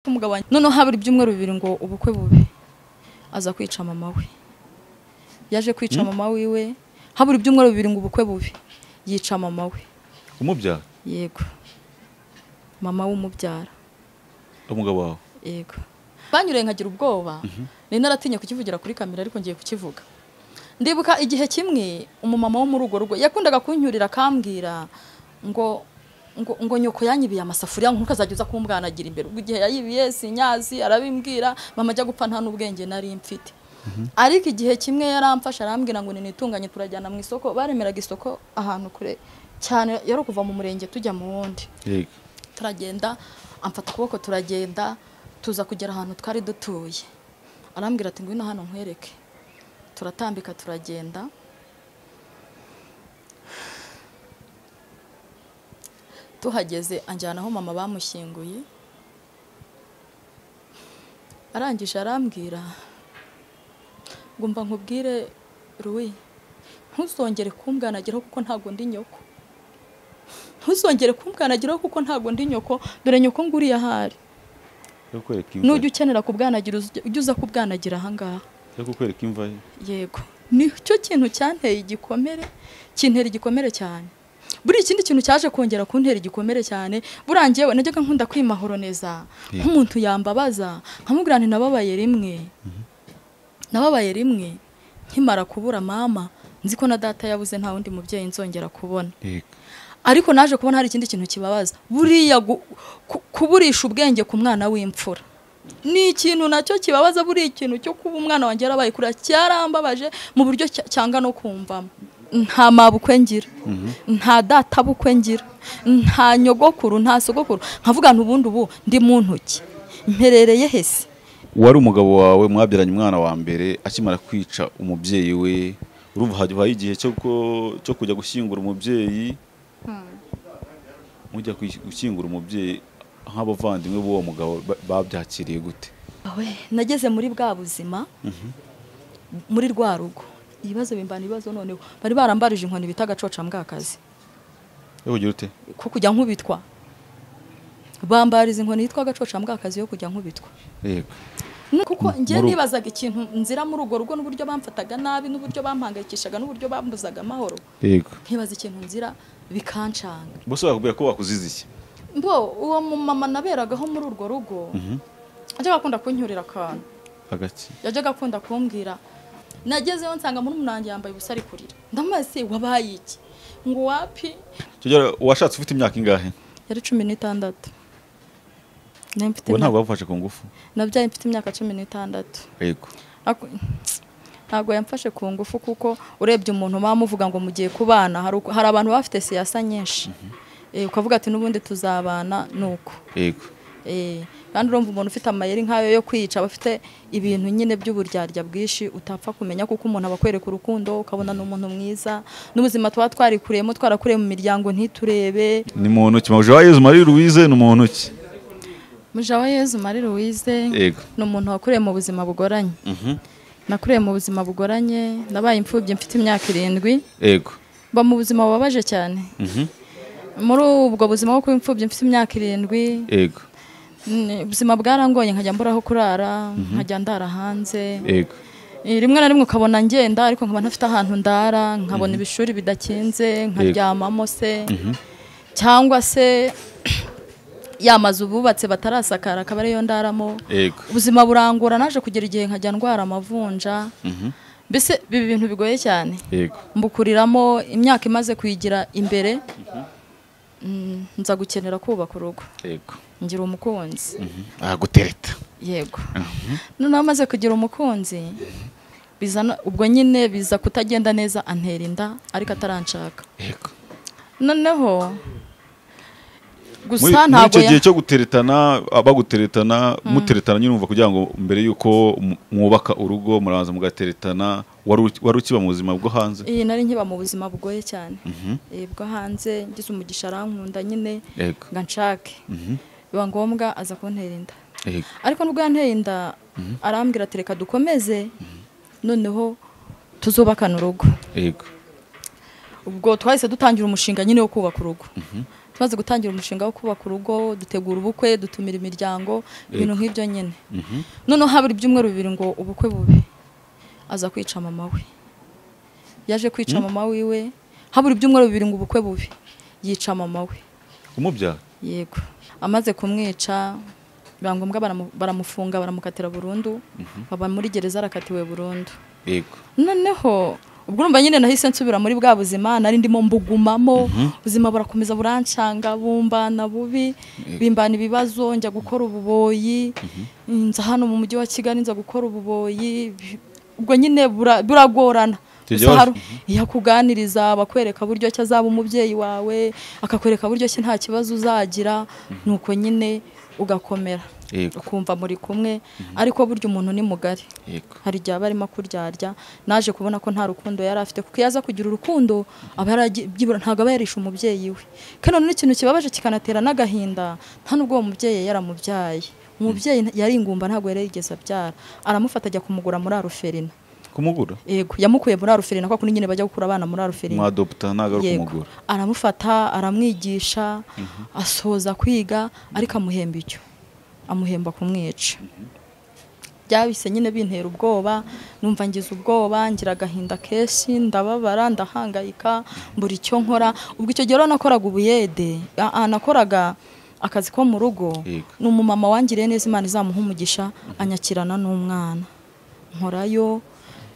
kumugabanya noneho habura ibyumweru bibiri ngo ubukwe bube aza kwica mama we yaje kwica mama wiwe habura ibyumweru bibiri ngo ubukwe bube yica mama we umubyara yego mama w'umubyara umugabo wawe yego banyuriye nkagira ubwoba nari naratinye kukivugira kuri kamera ariko ngiye kukivuga ndibuka igihe kimwe umumama wo muri urwo rugo yakundaga kunyurira akambwira ngo ngo ngo nyoko yanyibiye amasafuriya ngo ukazajya uza kumbwanagira imbere ubwo igihe yayibiye sinyazi arabimbwira mama ajya gupfa nta n'ubwenge nari mfite ariko igihe kimwe yaramfashe arambwira ngo nitunganye turajyana mu isoko baremeraga isoko ahantu kure cyane yari ukuva mu murenge tujya mu wundi yego turagenda amfata ukuboko turagenda tuza kugera ahantu twari dutuye arambwira ati ngwino hano nkwereke turatambika turagenda tuhageze anjyana aho mama bamushyinguye arangije arambwira ngo mba nkubwire ruwi ntuzongere kumbwanagiraho kuko ntabwo ndi nyoko ntuzongere kumbwanagiraho kuko ntabwo ndi nyoko dore nyoko nguriye ahari yo kwereka imva nujya ukenera kubwanagira uzi- ujye uza kubwanagira ahangaha yo kukwereka imva ye yego nicyo kintu cyanteye igikomere kintera igikomere cyane buriya ikindi kintu cyaje kongera kuntera igikomere cyane buriya njyewe najyaga nkunda kwimahoroniza Yeah. nk'umuntu yambabaza nkamubwira nti nababaye rimwe nababaye rimwe nkimara kubura mama nzi ko na data yabuze nta wundi mubyeyi nzongera kubona yego ariko naje kubona hari ikindi kintu kibabaza buriya gu- ku- kuburisha ubwenge ku mwana w'imfura ni ikintu nacyo kibabaza buriya ikintu cyo kuba umwana wanjye yarabaye kurira cyarambabaje mu buryo cya- cyanga no kumvamo nta mabukwe ngira nta data bukwe ngira nta nyogokuru nta sogokuru nkavuga nti ubundi ubu ndi mu ntoki mperereye hese wari umugabo wawe mwabyaranye umwana wa mbere akimara kwica umubyeyi we urumva habaye igihe cyo ko- cyo kujya gushyingura umubyeyi mujya kwish- gushyingura umubyeyi nk'abavandimwe b'uwo mugabo ba- babyakiriye gute Awe, nageze muri bwa buzima muri rwa rugo ibibazo bimbana ibibazo noneho bari barambarije inkoni bita agacoca mbwakazi yo kugira ute ko kujya nkubitwa bambariza inkoni yitwa agacoca mbwakazi yo kujya nkubitwa yego Ni- kuko njye Muri- nibazaga ikintu nzira muri urwo rugo n'uburyo bamfataga nabi n'uburyo bampangayikishaga n'uburyo bambuzaga amahoro yego nkibaza ikintu nzira bikancanga bose bakubwira ko bakuzize iki mbo uwo mumama naberagaho muri urwo rugo ajyaga akunda kunyurira akantu hagati yajyaga akunda kumbwira nagezeyo nsanga muri umunange yambaye ubusa ari kurira ndamase wabaye iki ngo wapi tugera washatse ufite imyaka ingahe yari cumi n'itandatu Nari mfite ubu imyaka- ntabwo bagufashe ku ngufu nabyaye mfite imyaka cumi n'itandatu yego Ako- ntabwo yamfashe ku ngufu kuko urebye umuntu baba muvuga ngo mugiye kubana hari uko- hari abantu baba bafite siyasa nyinshi Eh, ukavuga ati n'ubundi tuzabana ni uko yego Eh, kandi urumva umuntu ufite amayeri nk'ayo yo kwica aba afite ibintu nyine by'uburyarya bwinshi utapfa kumenya kuko umuntu aba akwereka urukundo ukabona ni umuntu mwiza n'ubuzima tuba twarikuriyemo twarakuriye mu miryango ntiturebe ni muntu ki mawuje wa Yezu Marie Louise ni muntu ki mujawa yezu marie louise yego ni umuntu wakuriye mu buzima bugoranye mhm nakuriye mu buzima bugoranye nabaye imfubyi mfite imyaka irindwi yego mba mu buzima bubabaje cyane mhm muri ubwo buzima bwo kuba imfubyi mfite imyaka irindwi yego ni- ubuzima bwarangoye nkajya mbura aho kurara nkajya ndara hanze yego Eh, rimwe na rimwe ukabona ngenda ariko nkaba ntafite ahantu ndara nkabona ibishuri bidakinze nkaryamamo se cyangwa se ya mazu bubatse batarasakara akaba ariyo ndaramo yego ubuzima burangora naje kugera igihe nkajya ndwara amavunja mhm mbese biba ibintu bigoye cyane yego mbukuriramo imyaka imaze kuyigira imbere mm, nza gukenera kubaka urugo yego ngira umukunzi aha gutereta yego noneho amaze kugira umukunzi bizana ubwo nyine biza kutagenda neza antera inda ariko ataranshaka yego noneho muri gusa muri ntabwo icyo ya- gihe cyo guteretana baguteretana muteretana nyine umva kugira ngo mbere y'uko mu- mwubaka urugo murabanza mugateretana wari uki- wari ukiba mu buzima bwo hanze iyi nari nkiba mu buzima bugoye cyane Mhm. Eh, bwo hanze ngize umugisha arankunda nyine yego ngo nshake mhm biba ngombwa aza kuntera inda yego ariko nubwo yanteye inda arambwira ati reka dukomeze noneho tuzubakana urugo yego ubwo twahise dutangira umushinga nyine wo kubaka urugo tumaze gutangira umushinga wo kubaka urugo dutegura ubukwe dutumira imiryango ibintu nk'ibyo nyine noneho habura ibyumweru bibiri ngo ubukwe bube aza kwica mama we yaje kwica mama wiwe habura ibyumweru bibiri ngo ubukwe bube yica mama we umubyara yego amaze kumwica biba ngombwa baramu- baramufunga baramukatira burundu baba muri gereza arakatiwe burundu yego noneho ubwo urumva nyine nahise nsubira muri bwa buzima nari ndimo mbugumamo ubuzima burakomeza burancanga bumbana bubi bimbana ibibazo njya gukora ububoyi nza hano mu mujyi wa kigali nza gukora ububoyi bi- ubwo nyine bura- buragorana Tujya Gusa wa- hari- iyo akuganiriza bakwereka buryo ki azaba umubyeyi wawe akakwereka buryo ki nta kibazo uzagira nuko nyine ugakomera Yego. ukumva muri kumwe ariko burya umuntu ni mugari yego hari igihe aba arimo kuryarya naje kubona ko nta rukundo yari afite kuko iyo aza kugira urukundo aba yarabyibura ntabwo aba yarishe umubyeyi we kandi noneho ikintu kibabaje kikanatera n'agahinda nta nubwo uwo mubyeyi yaramubyaye umubyeyi nta- yari ingumba ntabwo yari yarigeze abyara aramufata ajya kumugura muri aruferina kumugura yego yamukuye muri aruferina kwa kundi nyine bajya gukura abana muri aruferina mwadopta ntabwo ari yego kumugura aramufata aramwigisha asoza kwiga ariko amuhemba icyo amuhemba kumwica byahise nyine bintera ubwoba numva ngize ubwoba ngira agahinda kenshi ndababara ndahangayika mbura icyo nkora ubwo icyo gihe rero nakoraga ubuyede a- a- nakoraga akazi ko mu rugo Yego. ni umumama wangiriye neza imana izamuha umugisha anyakirana n'umwana nkorayo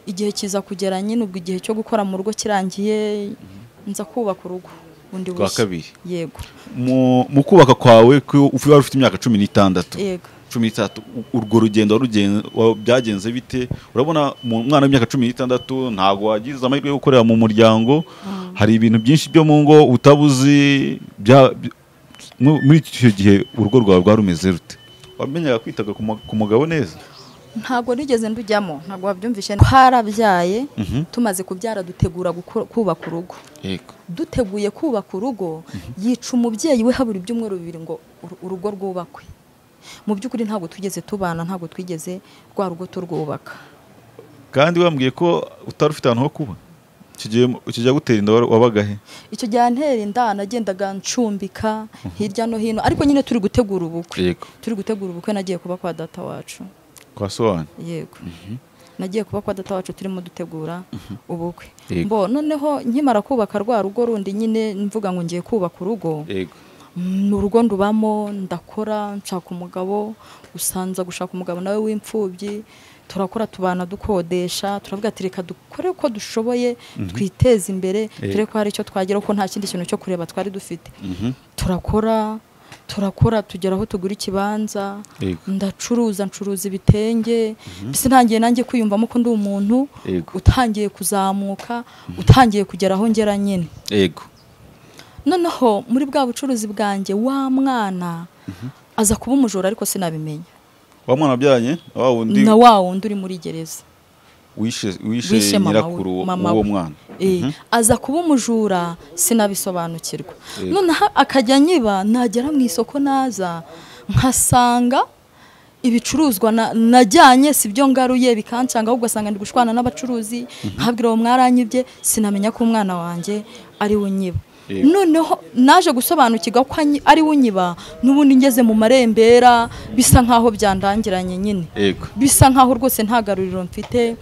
igihe kiza kugera nyine ubwo igihe cyo gukora mu rugo kirangiye nza kubaka urugo bundi Bwa bushya. kabiri. yego Mu- mu kubaka kwawe ko ufu- wari ufite imyaka cumi n'itandatu yego cumi n'itandatu u- urwo rugendo warugen- wa- byagenze bite urabona mu mwana w'imyaka cumi n'itandatu ntabwo wagize amahirwe yo gukorera mu muryango hari ibintu byinshi byo mu ngo utabuzi bya- by- mu- muri icyo gihe urugo rwawe rwari rumeze rute wamenyaga kwitaga ku mu- ku mugabo neza ntabwo nigeze ndujyamo ntabwo wabyumvishe twarabyaye tumaze kubyara dutegura gukora- kubaka urugo yego duteguye kubaka urugo yica umubyeyi we habura ibyumweru bibiri ngo uru- urugo rwubakwe mu by'ukuri ntabwo tugeze tubana ntabwo twigeze rwa rugo turwubaka kandi wambwiye ko utari ufite ahantu ho kuba icyo gihe icyo gihe gutera inda wa- wabaga he icyo gihe antera inda nagendaga ncumbika hirya no hino ariko nyine turi gutegura ubukwe yego turi gutegura ubukwe nagiye kuba kwa data wacu kwa sohani yego nagiye kuba kwa data wacu turimo dutegura ubukwe Yego. mbo noneho nkimara kubaka rwa rugo rundi nyine mvuga ngo ngiye kubaka urugo yego Mm, urugo ndubamo ndakora nshaka umugabo usanza gushaka umugabo nawe w'imfubyi turakora tubana dukodesha turavuga ati reka dukore uko dushoboye twiteze imbere dore ko hari icyo twageraho ko nta kindi kintu cyo kureba twari dufite turakora turakora tugera aho tugura ikibanza Yego. ndacuruza ncuruza ibitenge mbese ntangiye nanjye kwiyumvamo ko ndi umuntu Yego. utangiye kuzamuka utangiye kugera aho ngera nyine yego noneho muri bwa bucuruzi bwanjye wa mwana aza kuba umujura ariko sinabimenya wa mwana wabyaranye na wa wundi na wa wundi uri muri gereza wishe wishe wishe mama nyirakuru we- wo- mama w'uwo we. mwana Eh, aza kuba umujura sinabisobanukirwa Yego. noneho akajya nyiba nagera mu isoko naza nkasanga ibicuruzwa na- najyanye si byo ngaruye bikancanga ahubwo asanga ndi gushwana n'abacuruzi nkabwira uwo mwaranyibye sinamenya ko umwana wanjye ari we unyiba Yego. noneho naje gusobanukirwa ko anyi- ari we unyiba n'ubundi ngeze mu marembera bisa nk'aho byandangiranye nyine yego bisa nkaho rwose nta garuriro mfite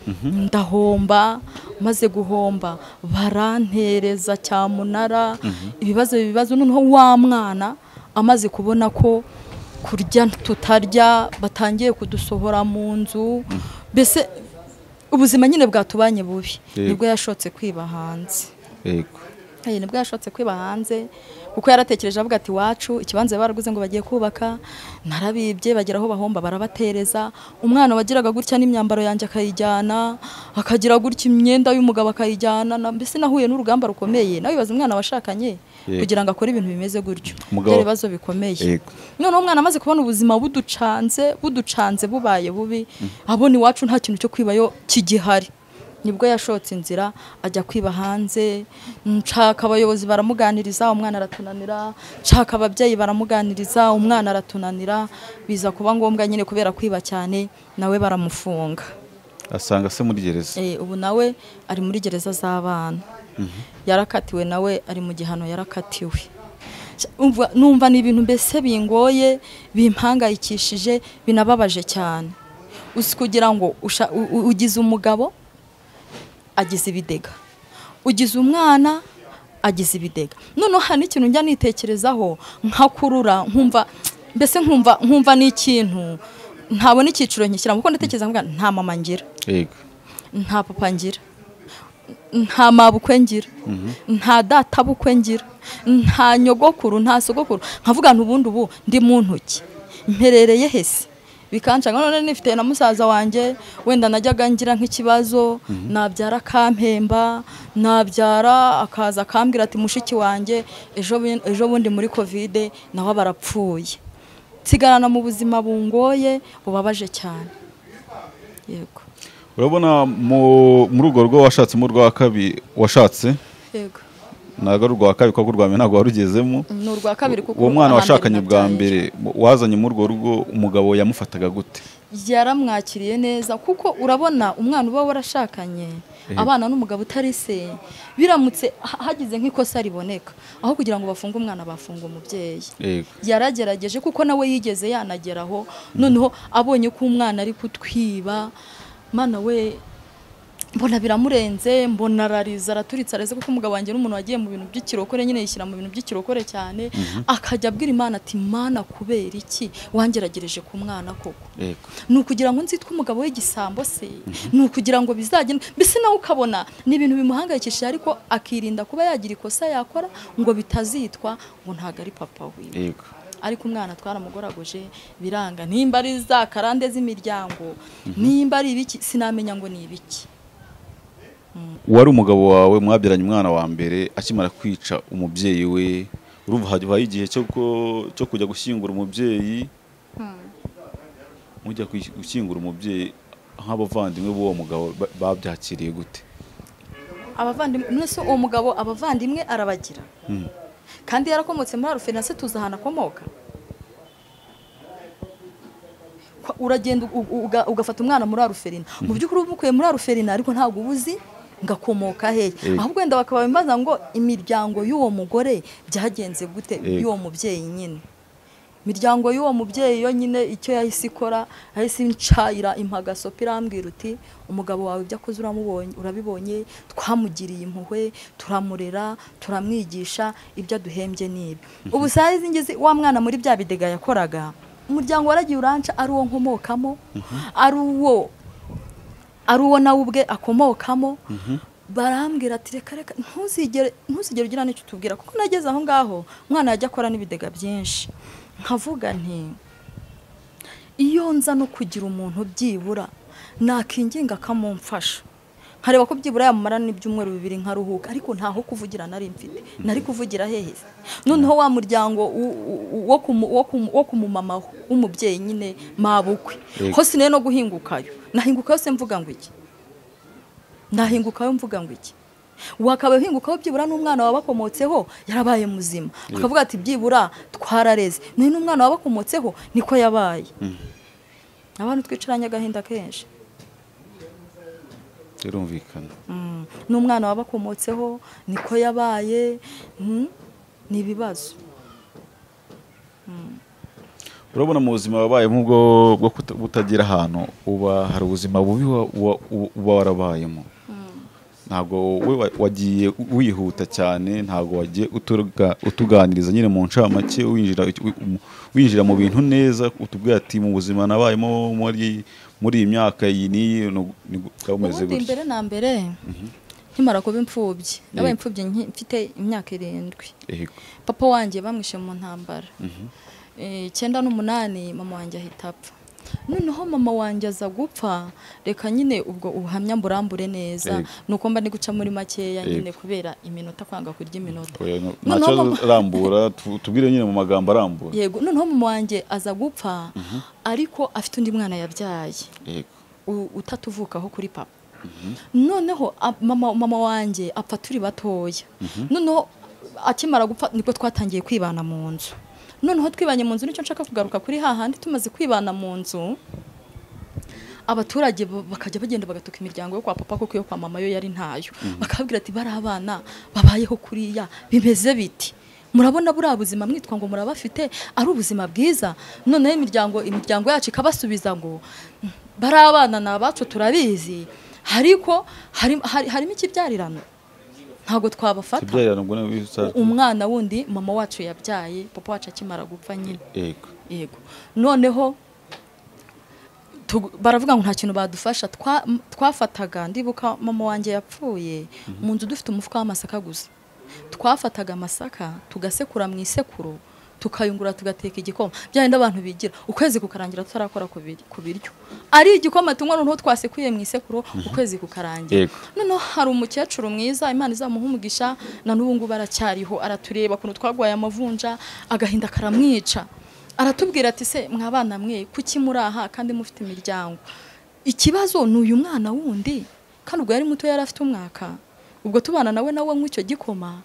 ndahomba maze guhomba barantereza cyamunara ibibazo ibibazo noneho wa mwana amaze kubona ko kurya tutarya batangiye kudusohora mu nzu mbese ubuzima nyine bwatubanye bubi Yego. nibwo yashotse kwiba hanze yego Hey, nibwo yashotse kwiba hanze kuko yaratekereje avuga ati iwacu ikibanza baraguze ngo bagiye kubaka narabibye bagera aho bahomba barabatereza umwana wagiraga gutya n'imyambaro yanjye akayijyana akagira gutya imyenda y'umugabo akayijyana na- mbese nahuye n'urugamba rukomeye nawe wibaza umwana washakanye Yego. kugira ngo akore ibintu bimeze gutyo Umugabo- byari ibibazo bikomeye Yego. noneho umwana amaze kubona ubuzima buducanze buducanze bubaye bubi abona iwacu nta kintu cyo kwibayo kigihari nibwo yashotse inzira ajya kwiba hanze nshaka abayobozi baramuganiriza umwana aratunanira nshaka ababyeyi baramuganiriza umwana aratunanira biza kuba ngombwa nyine kubera kwiba cyane nawe baramufunga asanga se muri gereza Eh, ubu nawe ari muri gereza z'abana yarakatiwe nawe ari mu gihano yarakatiwe umva- numva ni ibintu mbese bingoye bimpangayikishije binababaje cyane usi kugira ngo usha- u- u- ugize umugabo agize ibidega ugize umwana agize ibidega noneho hari n'ikintu njya nitekerezaho nkakurura nkumva mbese nkumva nkumva n'ikintu ntabona icyiciro nkishyiramo kuko ndatekereza ngo nta mama ngira yego nta papa ngira nta mabukwe ngira nta data bukwe ngira nta nyogokuru nta sogokuru nkavuga nti ubundi ubu ndi mu ntoki mperereye hese bikanshaka none nifite na musaza wanjye wenda najyaga ngira nk'ikibazo nabyara akampemba nabyara akaza akambwira ati mushiki wanjye ejo bu- ejo bundi muri kovide nawe barapfuye nsigarana mu buzima bungoye bubabaje cyane yego urabona mu- muri urwo rwo washatsemo urwa kabiri washatse yego ntabwo ari urwa kabiri kuko urwa mbere ntabwo warugezemo ni urwa kabiri kuko uwo mwana aha washakanye mbere bwa nabyaye. mbere mu- wazanye muri urwo rugo umugabo yamufataga gute yaramwakiriye neza kuko urabona umwana uba warashakanye abana n'umugabo utari se biramutse ha- hagize nk'ikosa riboneka aho kugira ngo bafunge umwana bafunga umubyeyi yego yaragerageje kuko nawe yigeze yanageraho noneho abonye ko umwana ari kutwiba mana we mbona biramurenze mbona arariza araturitse areze kuko umugabo wanjye n'umuntu wagiye mu bintu by'ikirokore nyine yishyira mu bintu by'ikirokore cyane akajya abwira imana ati mana kubera iki wangeragereje ku mwana koko yego ni ukugira ngo nzitwe umugabo w'igisambo se ni ukugira ngo bizagende mbese nawe ukabona ni ibintu bimuhangayikishije ariko akirinda kuba yagira ikosa yakora ngo bitazitwa ngo ntabwo ari papa wiwe yego ariko umwana twaramugoragoje biranga nimba ari za karande z'imiryango nimba ari ibiki sinamenya ngo ni ibiki wari umugabo wawe mwabyaranye umwana wa mbere akimara kwica umubyeyi we urumva habaye igihe cyo ko- cyo kujya gushyingura umubyeyi mujya kwi- gushyingura umubyeyi nk'abavandimwe b'uwo mugabo ba- babyakiriye gute abavandimwe mwese uwo mugabo abavandimwe arabagira Mhm. kandi yarakomotse muri arufinase tuzi ahantu akomoka Kwa- uragenda u- u- uga- ugafata umwana muri aruferina mu by'ukuri uba umukuye muri aruferina ariko ntabwo uba uzi ngo akomoka hehe Yego. ahubwo wenda bakaba bimbaza ngo imiryango y'uwo mugore byagenze gute Yego. y'uwo mubyeyi nyine imiryango y'uwo mubyeyi yo nyine icyo yahise ikora yahise incayira impagasopo irambwira uti umugabo wawe ibyo akoze uramubonye urabibonye twamugiriye impuhwe turamurera turamwigisha ibyo aduhembye nibyo ubu saa izi ngizi wa mwana muri bya bidega yakoraga umuryango waragiye uranca ari uwo nkomokamo ari uwo ari uwo nawe ubwe akomokamo barambwira ati reka reka ntuzigere ntuzigere ugira n'icyo utubwira kuko nageze aho ngaho umwana yajya akora n'ibidega byinshi nkavuga nti iyo nza no kugira umuntu byibura nakinginga akamumfasha nkareba ko byibura yamumara n'ibyumweru bibiri nkaruhuka ariko ntaho kuvugira nari mfite nari kuvugira hehe se noneho wa muryango u- u- u- wo kumu- wo kumu- wo kumumama w'umubyeyi nyine mabukwe Yego. hose nari no guhingukayo nahingukayo se mvuga ngo iki nahingukaho mvuga ngo iki wakaba uhingukaho byibura n'umwana wabakomotseho yarabaye muzima akavuga ati byibura twarareze nayo n'umwana wabakomotseho niko yabaye abantu twicaranye agahinda kenshi birumvikana Mm. n'umwana wabakomotseho niko yabaye mm, ni ibibazo urabona mu buzima wabayemo ubwo bwo kuta- kutagira ahantu uba hari ubuzima bubi wa- wa- u- uba warabayemo ntabwo we wa- wagiye u- wihuta cyane ntabwo wagiye utuga- utuganiriza nyine mu ncamake winjira u- u- winjira mu bintu neza utubwira ati mu buzima nabayemo muri muri iyi myaka iyi n'iyi nu- ni gutya bumeze ubundi gutya mbere na mbere nkimara kuba imfubyi nabaye Yego. imfubyi nki- mfite imyaka irindwi Yego. papa wanjye bamwishe mu ntambara Eh, icyenda n'umunani mama wanjye ahita apfa noneho mama wanjye aza gupfa reka nyine ubwo ubuhamya mburambure neza Yego. ni uko mba ndi guca muri makeya Yego. nyine kubera iminota kwanga kurya iminota Oya, no- nta Noneho kibazo mama- rambura tu- tubwire nyine mu magambo arambuye yego noneho mama wanjye aza gupfa ariko afite undi mwana yabyaye Yego. u- utatuvukaho kuri papa noneho a- mama mama wanjye apfa turi batoya noneho akimara gupfa nibwo twatangiye kwibana mu nzu noneho twibanye mu nzu nicyo nshaka kugaruka kuri hahandi tumaze kwibana mu nzu abaturage ba- bakajya bagenda bagatuka imiryango yo kwa papa kuko iyo kwa mama yo yari ntayo bakababwira ati bari abana babayeho kuriya bimeze biti murabona buriya buzima mwitwa ngo murabafite ari ubuzima bwiza noneho imiryango imiryango yacu ikabasubiza ngo bariya abana ni abacu turabizi ariko hari- hari- harimo ikibyarirano ntabwo twabafata ibyarira ngo nawe wisaza umwana wundi mama wacu yabyaye papa wacu akimara gupfa nyine yego yego noneho tugu- baravuga ngo nta kintu badufasha Twa- m- twafataga ndibuka mama wanjye yapfuye mu nzu dufite umufuka w'amasaka gusa twafataga amasaka tugasekura mu isekuru tukayungura tugateka igikoma byarinde abantu bigira ukwezi kukarangira tutarakora ku bir- ku biryo ari igikoma tunywa noneho twasekuye mu isekuru ukwezi kukarangira Yego. noneho hari umukecuru mwiza imana izamuha umugisha na n'ubu ngubu aracyariho aratureba ukuntu twagwaye amavunja agahinda karamwica aratubwira ati se mwabana mwe kuki muri aha kandi mufite imiryango ikibazo ni uyu mwana wundi kandi ubwo yari muto yari afite umwaka ubwo tubana nawe nawe anywa icyo gikoma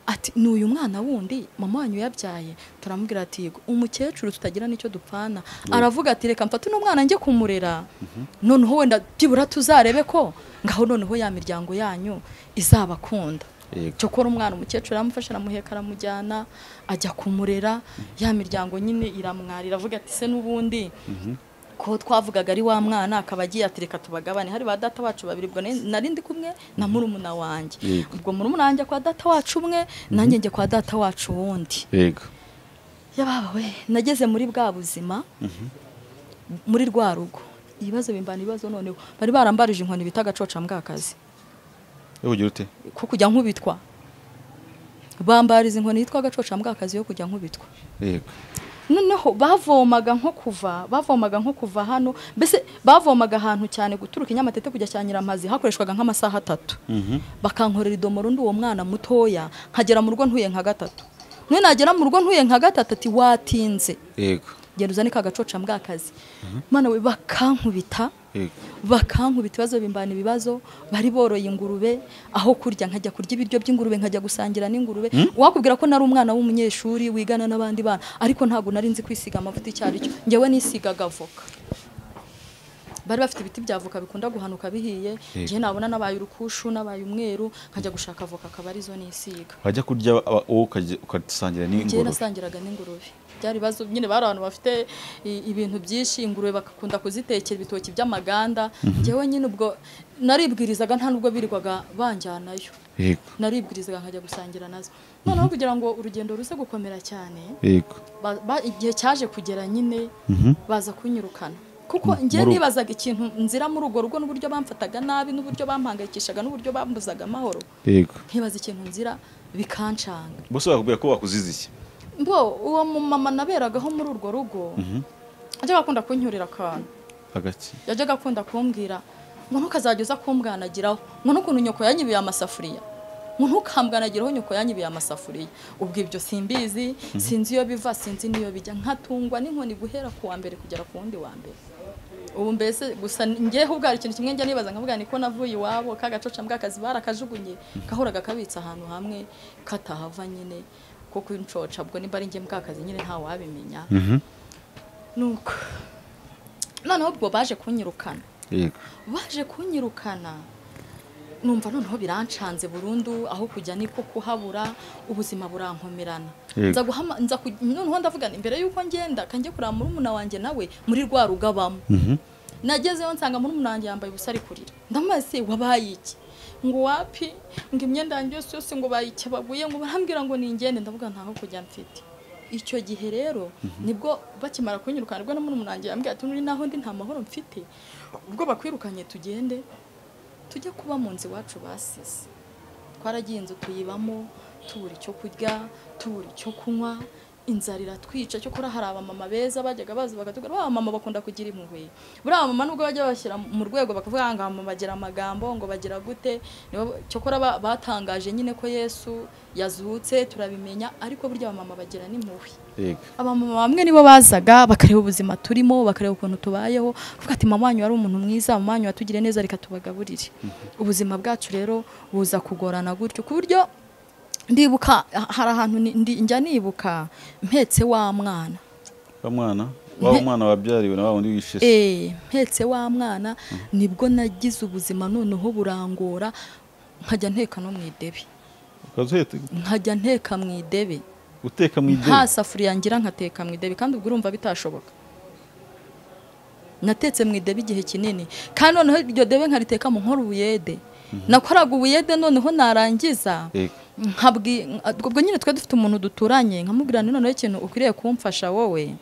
ati ni uyu mwana wundi mama wanyu yabyaye turamubwira ati yego umukecuru tutagira n'icyo dupfana aravuga ati reka mfate uno mwana njye kumurera noneho wenda byibura tuzarebe ko ngaho noneho ya miryango yanyu izabakunda yego cyokora umwana umukecuru aramufasha aramuheka aramujyana ajya kumurera ya miryango nyine iramwara iravuga ati se n'ubundi ko twavugaga ari wa mwana akaba agiye ati reka tubagabane hari ba data bacu babiri ubwo nari- nari ndi kumwe na murumuna wanjye Yego. ubwo murumuna wanjye kwa data wacu umwe nanjye njye kwa data wacu wundi yego yabawe nageze muri bwa buzima muri rwa rugo ibibazo bimbana ibibazo noneho bari barambarije inkoni bita agacocambwakazi yewe ugira ute ko kujya nkubitwa bambariza inkoni yitwa agacocambwakazi yo kujya nkubitwa yego noneho bavomaga nko kuva bavomaga nko kuva hano mbese bavomaga ahantu cyane guturuka inyamatete kujya cya nyiramazi hakoreshwaga nk'amasaha atatu Mhm. bakankorera idomoro ndi uwo mwana mutoya nkagera mu rugo ntuye nka gatatu none nagera mu rugo ntuye nka gatatu ati watinze yego genda uzane ka gacocambwakazi mwana we bakankubita yego bakankubita ibibazo bimbana ibibazo bari boroye ingurube aho kurya nkajya kurya ibiryo by'ingurube nkajya gusangira n'ingurube wakubwira ko nari umwana w'umunyeshuri wigana n'abandi bana ariko ntabwo nari nzi kwisiga amavuta icyo ari cyo ngewe nisigaga avoka bari bafite ibiti bya avoka bikunda guhanuka bihiye ngewe nabona nabaye urukushu nabaye umweru nkajya gushaka avoka akaba arizo nisiga wajya kurya aba- wowe ukajya- ugasangira njyewe n'ingurube nasangiraga n'ingurube byari ibibazo nyine bari abantu bafite i- ibintu byinshi ingurube bagakunda kuzitekera ibitoki by'amaganda njyewe nyine ubwo naribwirizaga nta nubwo birirwaga banjyanayo yego naribwirizaga nkajya gusangira nazo noneho kugira ngo urugendo ruze gukomera cyane yego ba- ba- igihe cyaje kugera nyine Mhm. baza kunyirukana kuko njye muri- nibazaga ikintu nzira muri urwo rugo n'uburyo bamfataga nabi n'uburyo bampangayikishaga n'uburyo bambuzaga amahoro yego nkibaza ikintu nzira bikancanga bose bakubwira ko bakuzize iki mbo uwo mumama naberagaho muri urwo rugo yajyaga akunda kuncyurira akantu hagati yajyaga akunda kumbwira ngo ntukazajya uza kumbwanagiraho ngo n'ukuntu nyoko yanyibiye amasafuriya ngo ntukambwanagiraho nyoko yanyibiye amasafuriya ubwo ibyo simbizi sinzi iyo biva sinzi n'iyo bijya nkatungwa n'inkoni guhera ku wa mbere kugera ku wundi wa mbere ubu mbese gusa ngewe ubwo hari ikintu kimwe njya nibaza nkavuga ni ko navuye iwabo ka gacoca mbwakazi barakajugunye kahoraga kabitse ahantu hamwe katahava nyine ko kwincoca ubwo nimba ari njye mbwakazi nyine ntawabimenya nuko noneho ubwo baje kunyirukana yego baje kunyirukana numva noneho birancanze burundu aho kujya niko kuhabura ubuzima burankomerana Yego. nza guhama nza ku- noneho ndavuga nti, imbere y'uko ngenda kanjye kureba murumuna wanjye nawe muri rwa rugabamo nagezeyo nsanga murumuna wanjye yambaye ubusa ari kurira ndamaze wabaye iki ngo wapi ngo imyenda yanjye yose yose ngo bayikebaguye ngo barambwira ngo ningende ndavuga ntaho kujya mfite icyo gihe rero nibwo bakimara kunyirukana nibwo na murumuna wanjye yambwira ati "Nuri naho ndi nta mahoro mfite ubwo bakwirukanye tugende tujya kuba mu nzu iwacu basize twaragiye inzu tuyibamo tubura icyo kurya tubura icyo kunywa inzara iratwica cyokora hari abamama beza bajyaga baza bagatubwira ba mama bakunda kugira impuhwe buriya abamama nubwo bajya babashyira mu rwego bakavuga ngo aba mama bagira amagambo ngo bagira gute nibo cyokora ba- batangaje nyine ko yesu yazutse turabimenya ariko burya abamama bagira n'impuhwe yego abamama bamwe nibo bazaga bakareba ubuzima turimo bakareba ukuntu tubayeho kuko ati mama wanyu wari umuntu mwiza mama wanyu watugiriye neza reka tubagaburire ubuzima bwacu rero buza kugorana gutyo ku buryo ndibuka ha- hari ahantu ni- ndi- njya nibuka mpetse wa mwana wa mwana wa mwana wabyariwe na wa wundi wishe se Eh, mpetse wa mwana nibwo nagize ubuzima noneho burangora nkajya nteka no mu idebe ukazuhita nkajya nteka mu idebe uteka mu ideni nta safuriya ngira nkateka mu idebi kandi ubwo urumva bitashoboka natetse mu idebi igihe kinini kandi noneho iryo debe nkariteka mu nkora ubuyede nakoraga ubuyede noneho narangiza Yego. nkabwi ubwo nyine twari dufite umuntu duturanye nkamubwira nti noneho ikintu ukwiriye kumfasha wowe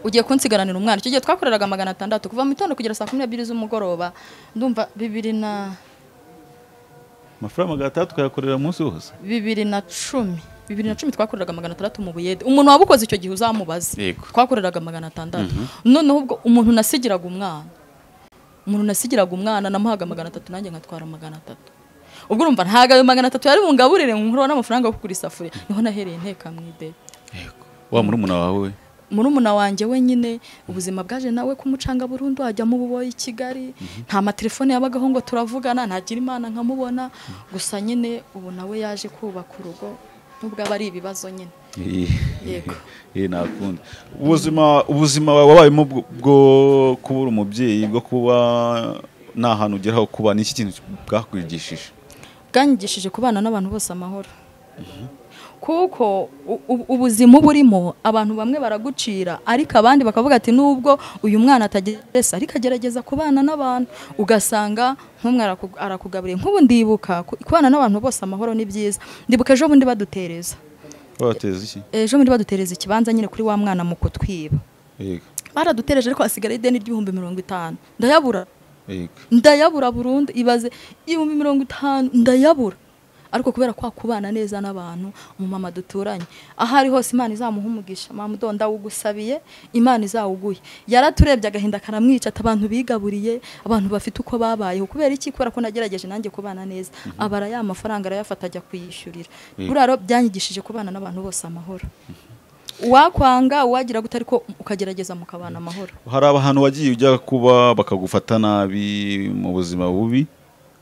ugiye kunsigaranira umwana icyo gihe twakoreraga magana atandatu kuva mu gitondo kugera saa kumi n'ebyiri z'umugoroba ndumva bibiri na amafaranga magana atandatu ukayakorera umunsi wose bibiri na cumi bibiri na cumi twakoreraga magana atandatu mu buyede umuntu wabukoze icyo gihe uzamubaze Yego. twakoreraga magana atandatu noneho ubwo umuntu nasigiraga umwana umuntu nasigiraga umwana namuhaga magana atatu nanjye nkatwara magana atatu ubwo urumva ntabwo ayo magana atatu yari bungaburire nkuraho n'amafaranga yo kugura isafuriya niho nahereye nteka mu idebe wa murumuna wawe we murumuna wanjye wenyine ubuzima bwaje nawe kumucanga burundu ajya mu buboyi i kigali nta matelefone yabagaho ngo turavugana ntagira imana nkamubona gusa nyine ubu nawe yaje kubaka urugo nubwo aba ari ibibazo nyine Yego. Yego. nakunda ubuzima ubuzima wabayemo bwo- bwo kubura umubyeyi bwo kuba nta hantu ugera ho kuba ni iki kintu bwakwigishije bwanyigishije kubana n'abantu bose amahoro kuko u- u- ubuzima uba urimo abantu bamwe baragucira ariko abandi bakavuga ati nubwo uyu mwana atagerageza ariko agerageza kubana n'abantu ugasanga nk'umwe araku- arakugaburiye nk'ubu ndibuka ku- kubana n'abantu bose amahoro ni byiza ndibuka ejo bundi badutereza wabateza iki ejo bundi badutereza ikibanza nyine kuri wa mwana mu kutwiba Yego. baradutereje ariko hasigaye ideni ry'ibihumbi mirongo itanu ndayabura Yego. ndayabura burundu ibaze ibihumbi mirongo itanu ndayabura ariko kubera kwa kubana neza n'abantu umumama duturanye aho ari hose imana izamuha umugisha mama udo ndawugusabiye imana izawuguye yaraturebye agahinda karamwica ati abantu bigaburiye abantu bafite uko babayeho kubera iki kubera ko nagerageje nanjye kubana neza abara ya mafaranga arayafata ajya kuyishyurira buriya rero byanyigishije kubana n'abantu bose amahoro uwakwanga uwagira gute ariko ukagerageza mukabana amahoro hari ahantu wagiye ujya kuba bakagufata nabi mu buzima bubi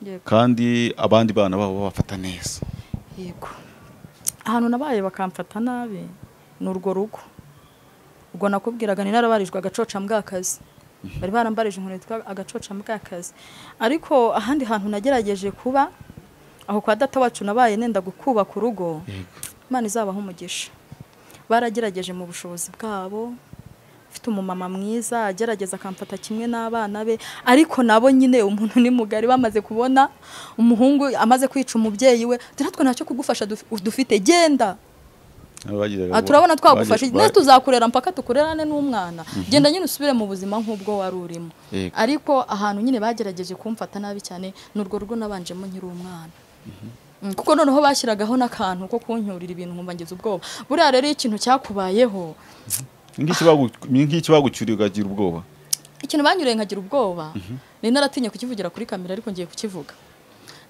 Yego. kandi abandi bana babo babafata neza yego ahantu nabaye bakamfata nabi ni urwo rugo ubwo nakubwiraga ni narabarijwe agacocambwakazi bari barambarije inkoni yitwa agacocambwakazi ariko ahandi hantu nagerageje kuba aho kwa data wacu nabaye nenda gukubaka urugo imana izabaha umugisha baragerageje mu bushobozi bwabo mfite umumama mwiza agerageza akamfata kimwe n'abana be ariko nabo nyine umuntu ni mugari bamaze kubona umuhungu amaze kwica umubyeyi we ati natwe ntacyo kugufasha duf- dufite genda Abagiraga- aha turabona twagufashije bagira- ndetse tuzakurera mpaka tukurerane n'umwana genda nyine usubire mu buzima nk'ubwo wari urimo Yego. ariko ahantu nyine bagerageje kumfata nabi cyane ni urwo rugo nabanjemo nkiri umwana Mm, kuko noneho bashyiragaho n'akantu ko kuncyurira ibintu nkumva ngize ubwoba buriya rero iyo ikintu cyakubayeho Ngiki bagu- ngiki bagucyuriye ukagira ubwoba ikintu banyureye nkagira ubwoba nari naratinya kukivugira kuri kamera ariko ngiye kukivuga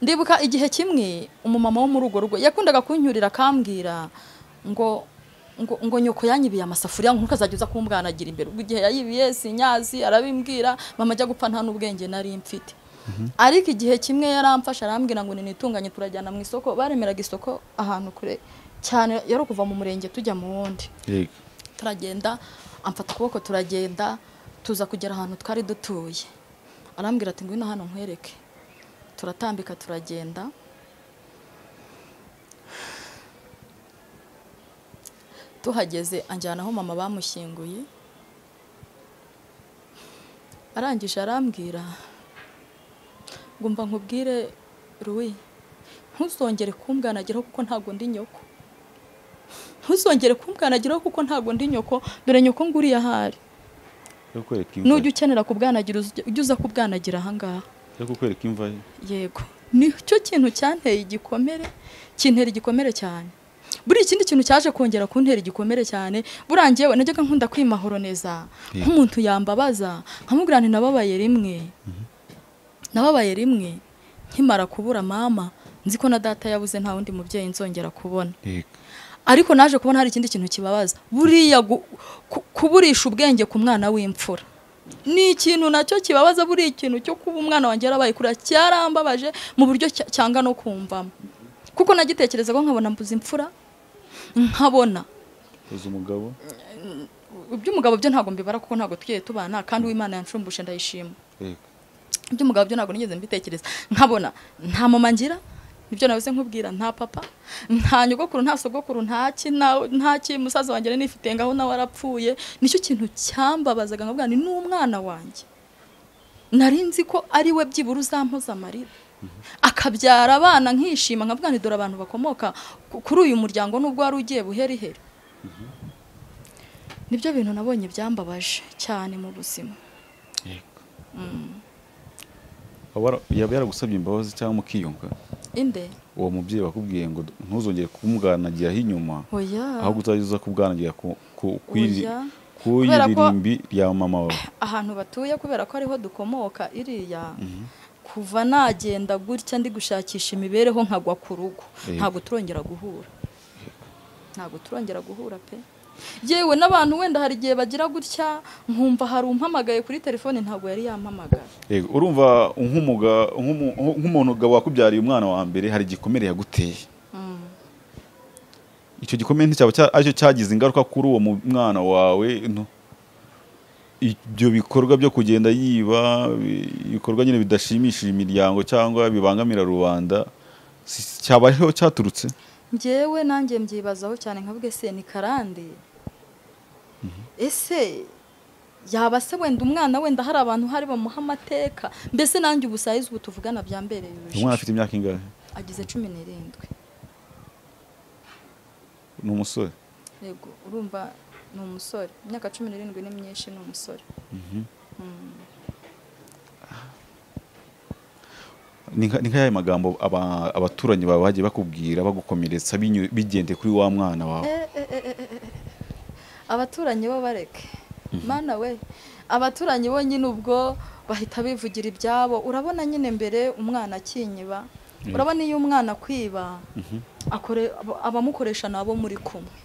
ndibuka igihe kimwe umumama wo muri urwo rugo yakundaga kuncyurira akambwira ngo ngo, ngo nyoko yanyibiye amasafuriya ngo ukazajya uza kumbwanagira imbere ubwo igihe yayibiye sinyazi arabimbwira mama ajya gupfa nta n'ubwenge nari mfite ariko igihe kimwe yaramfashe arambwira ngo ninitunganye turajyana mu isoko baremeraga isoko ahantu kure cyane yari ukuva mu murenge tujya mu wundi Yego. turagenda amfata ukuboko turagenda tuza kugera ahantu twari dutuye arambwira ati ngwino hano nkwereke turatambika turagenda tuhageze anjyana aho mama bamushyinguye arangije arambwira ngo mva nkubwire ruwi ntuzongere kumbwanagiraho kuko ntabwo ndi nyoko ntuzongere kumbwanagiraho kuko ntabwo ndi nyoko dore nyoko nguriye ahari Yo kwereka imva nujya ukenera kubwanagira uzi- ujye uza kubwanagira ahangaha yo kukwereka imva ye yego nicyo kintu cyanteye igikomere kintera igikomere cyane buriya ikindi kintu cyaje kongera kuntera igikomere cyane buriya njyewe najyaga nkunda kwimahoroniza nk'umuntu yambabaza nkamubwira nti nababaye rimwe nababaye rimwe nkimara kubura mama nzi ko na data yabuze nta wundi mubyeyi nzongera kubona Yego. ariko naje kubona hari ikindi kintu kibabaza buriya gu- ku- kuburisha ubwenge ku mwana w'imfura ni ikintu nacyo kibabaza buriya ikintu cyo kuba umwana wanjye yarabaye kurira cyarambabaje mu buryo cya- cyanga no kumvamo kuko nagitekerezaga nkabona mbuze imfura nkabona uzi umugabo iby'umugabo byo ntabwo mbibara kuko ntabwo twiye tubana kandi uw'imana yanshumbuje ndayishima Yego. iby'umugabo byo ntabwo nigeze mbitekereza nkabona nta mama ngira nibyo nabuze nkubwira nta papa nta nyogokuru nta sogokuru nta ki nta- nta ki musaza wanjye nari nifite ngaho nawe arapfuye nicyo kintu cyambabazaga nkabwira ni n'umwana wanjye nari nzi ko ari we byibura uzampoza amarira akabyara abana nkishima nkavuga nti dore abantu bakomoka ku- kuri uyu muryango nubwo wari ugiye buheriheri nibyo bintu nabonye byambabaje cyane mu buzima Aba yara- yaba yaragusabye imbabazi cyangwa mukiyunga inde uwo mubyeyi wakubwiye ngo ntuzongere kumubwanagiraho inyuma oya ahubwo uzajya uza kubwanagira ku- ku- ku iri- Oya. ku Kubera ko- iririmbi rya mama wawe ahantu batuye kubera ko ariho dukomoka iriya kuva nagenda gutya ndi gushakisha imibereho nkagwa ku rugo Yego. ntabwo turongera guhura ntabwo turongera guhura pe yewe n'abantu wenda hari igihe bagira gutya nkumva hari umpamagaye kuri telefone ntabwo yari yampamagara Yego, urumva nk'umuga- nk'umu- nk'umuntu ga wakubyariye umwana wa mbere hari igikomere yaguteye icyo gikomere nticyaba cya- aricyo cyagize ingaruka kuri uwo mu- mwana wawe no. ibyo bikorwa byo kugenda yiba bi- ibikorwa nyine bidashimishije imiryango cyangwa bibangamira rubanda si- cyabaho cyaturutse njyewe nanjye mbyibazaho cyane nkavuga ese ni karande ese yaba se wenda umwana wenda hari abantu hari bamuha amateka mbese nanjye ubusayizi ubu tuvugana byambereye umwana urujijo afite imyaka ingahe agize cumi n'irindwi ni umusore yego urumva ni umusore imyaka cumi n'irindwi ni myinshi ni umusore ni nka- ni nk'aya magambo aba- abaturanyi bawe bagiye bakubwira bagukomeretsa binyu- bigendeye kuri wa mwana wawe Eh, eh, eh, eh, eh. abaturanyi bo bareke mana we abaturanyi bo nyine ubwo bahita bivugira ibyabo urabona nyine mbere umwana akinyiba Mm. urabona iyo umwana akwiba akore- aba- abamukoresha nabo muri kumwe